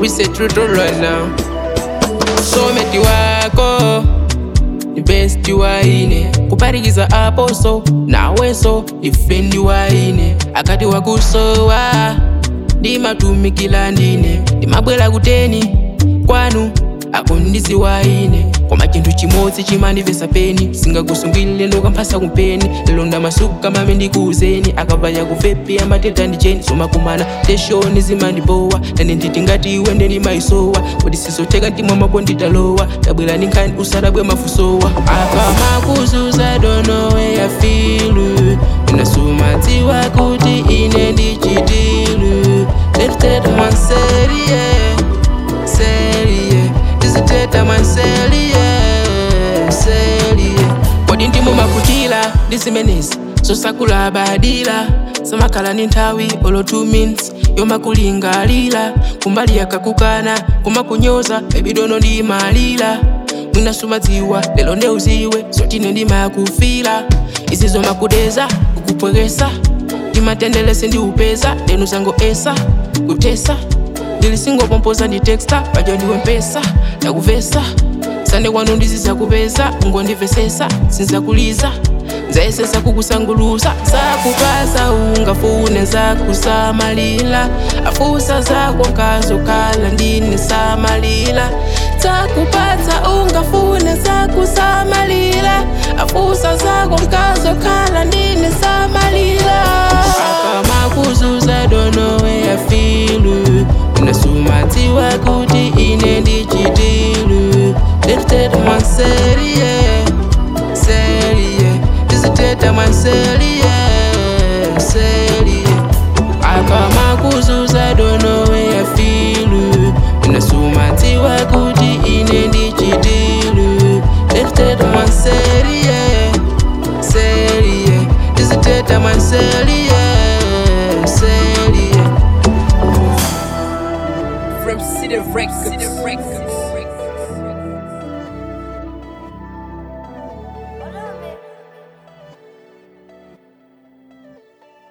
we say truth right now someti wako ni besti waine kuparikiza aposo naweso ifendi waine akati wakusowa ndimatumikila ndine ndimabwera kuteni kwanu akundisi waine koma chinthu chimodzi chimandivesa peni singakusungilile ndokamphasa kumpeni lero ndamasuku kamame ndikuuzeni akavaya kufepi amateta ndi cheni somakumana teshoni zimandibowa nane nditi ngati iwe ndeni maisowa kodi sizotheka ntimwa mako nditalowa tabwera ndi nkhani usadabwe mafusowa akamakuzuza donowe yafilu inasumadziwa kuti ine ndichitilu tetuteta manserie serie ndiziteta manserie serie kodi ndimo makutila ndi zimenezi zosakula badila samakhala ni nthawi olo 2 minutes yomakulingalira kumbali yakakukana kumakunyoza ebidono ndimalira mwinasumadziwa lelo ndeuziwe zotine ndimakufila izi zomakudeza kukupwekesa ndimatendelese ndiupeza lenu zangoesa kutesa ndilisingopompoza ndi texta pajo ndiwe mpesa ndakuvesa sande kwanu ndizizakupeza ngondivesesa sinzakuliza nzaesesa kukusanguluza zakupasa ungafune zakusamalila afusa zako nkazokhala ndine samalila zakupatsa ungafune zakusamalila afusa zako nkazokhala ndine samalila akamakuzuza donowe yafilu unasumadziwa kuti ine ndichitilu ndituteta mwanserie serie ndiziteta mwanserie serie akamakuzuza donowe yafilu unasumadziwa kuti ine ndichitilu ndituteta mwanserie serie ndiziteta mwanserie serie From City Records. City Records.